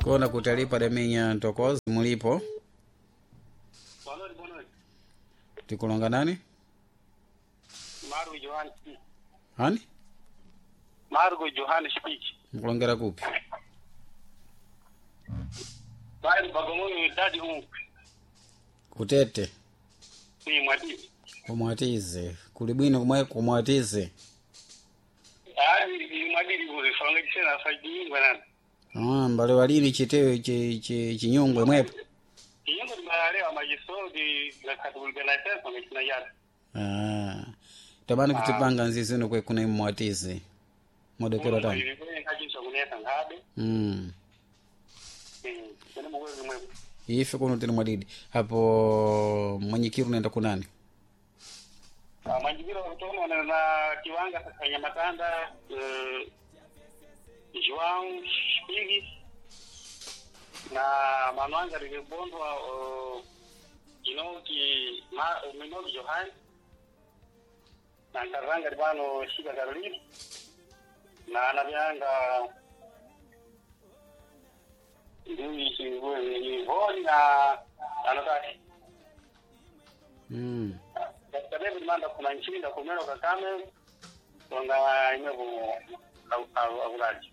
kona kutalipa deminya ntokozi mulipo Bonori bonori. tikulonga nani Margo Johan. hani Margo Johan speech. mkulongera kupi Bali bagamoyo dadi huu. kutete Ni mwadi. kumwatize kuli bwino kumwe kumwatize Yaani mwadi liwe fanga tena faidi ngwana. ah, mbale walini chitewe chi- chi- chinyungwe mwepo Yingo limalalewa majiso di la katubulga na sasa mekina yada. ah. tabani kutipanga nzizino kwe kuna mwatize modekero tano Ilikuwa kaji kuneta ngabe. mm. Eh, kuna mwezi mwepo. ife kuno tini mwadidi hapo mwenyikiru naenda kunani Ah, Manjibiro kutoka na na kiwanga kanya matanda eh João Spigi na manwanga likibondwa uh, inoki ma minoki Johan na karanga libano shika Caroline na anavyanga ndui shingwe ni honi na anataki mm. katika David Manda kuna nchini na kumero kakame tonga imevu avulaji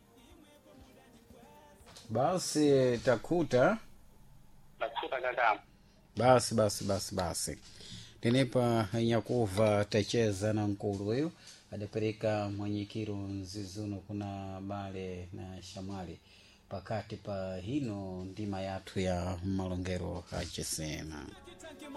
basi takuta na kufuta kakame basi basi basi basi tinipa nyakuva tacheza na nkulu huyu adapereka mwenyikiru nzizuno kuna bale na shamwali pakati pa hino ndima yathu ya malongero achisena